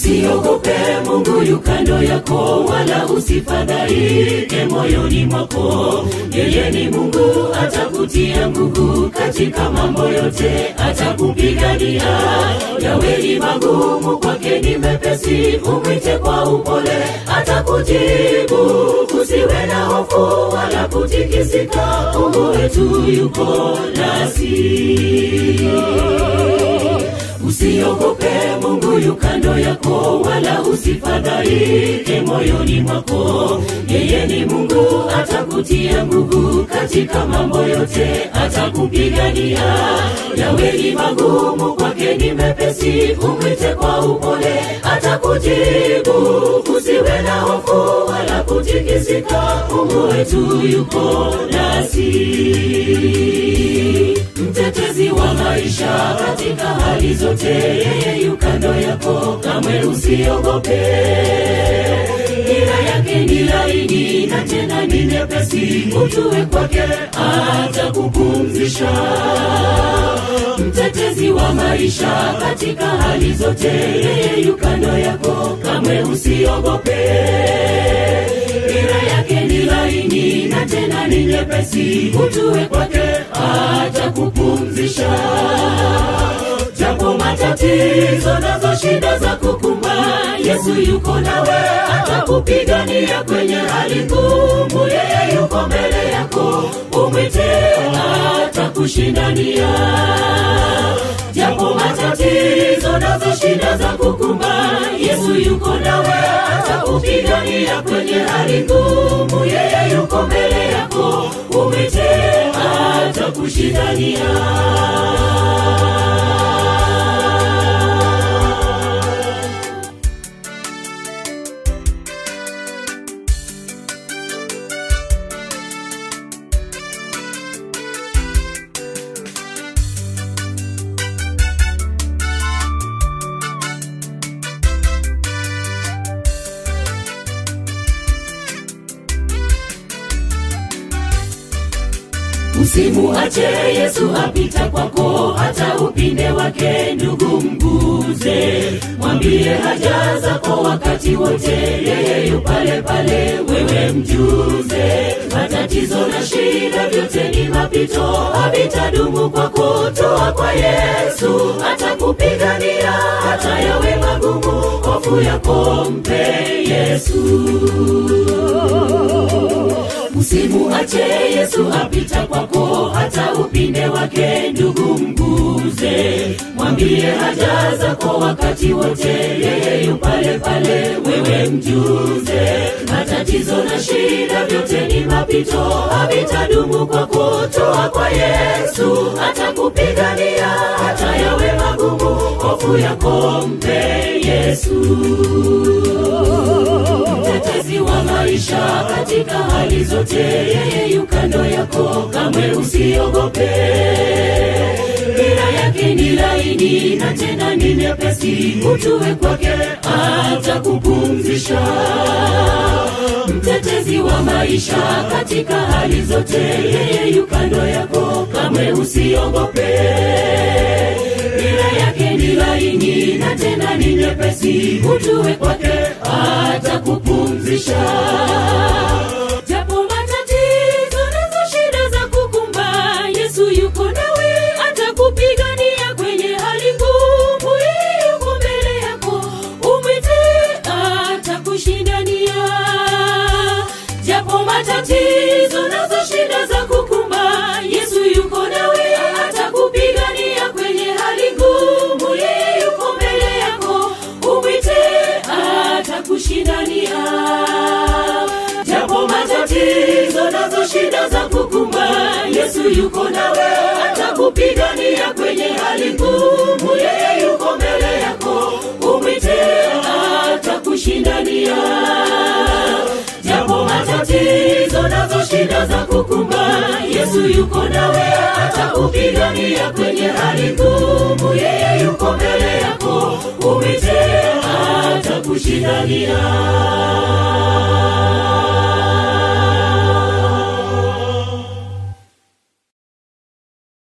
usiogope mungu yu kando yako wala usifadhaike moyoni mwako yeye ni mungu atakutia nguvu katika mambo yote atakupigania yawe ni magumu kwake ni mepesi umwite kwa upole atakujibu usiwe na hofu wala kutikisika mungu wetu yuko nasi usiogope mungu yu kando yako wala usifadhaike moyoni mwako yeye ni mungu atakutia nguvu katika mambo yote atakupigania yawe ni magumu kwake ni mepesi umwite kwa upole atakujibu usiwe na hofu wala kutikisika mungu wetu yuko nasi mtetezi wa maisha katika hali zote yeye yu kando yako kamwe usiogope nira yake ni laini na tena ni nyepesi utue kwake atakupumzisha mtetezi wa maisha katika hali zote yeye yu kando yako kamwe usiogope nira yake ni laini na tena ni nyepesi utue kwake atakupumzisha japo matatizo nazo shida za kukumba yesu yuko nawe atakupigania kwenye hali ngumu yeye yuko mbele yako umwite atakushindania japo matatizo nazo shida za kukumba yesu yuko nawe atakupigania kwenye hali ngumu yeye yuko mbele yako umwite atakushindania usimuache yesu apita kwako hata upinde wake ndugu mguze mwambie haja zako wakati wote yeye yu pale pale wewe mjuze matatizo na shida vyote ni mapito havitadumu kwako toa kwa yesu atakupigania hata yawe magumu hofu yako mpe yesu usimuache yesu apita kwako hata upinde wake ndugu mguze mwambie haja zako wakati wote yeye yu pale pale wewe mjuze matatizo na shida vyote ni mapito havitadumu kwako toa kwa yesu atakupigania hata yawe magumu hofu yako mpe yesu mtetezi wa maisha katika hali zote yeye yu kando yako kamwe usiogope nira yake ni laini na tena ni nyepesi utue kwake atakupumzisha mtetezi wa maisha katika hali zote yeye yu kando yako kamwe usiogope nira yake ni laini na tena ni nyepesi utue kwake atakupumzisha japo matatizo nazo shida za kukumba yesu yuko nawe atakupigania kwenye hali ngumu yeye yuko mbele yako umwite atakushindania japo matatizo nazo shida za kukumba yesu yuko nawe atakupigania kwenye hali ngumu yeye yuko mbele yako umwite atakushindania japo matatizo nazo shida za kukumba yesu yuko nawe atakupigania kwenye hali ngumu yeye yuko mbele yako umwite atakushindania japo matatizo nazo shida za kukumba yesu yuko nawe atakupigania kwenye hali ngumu yeye yuko mbele yako umwite atakushindania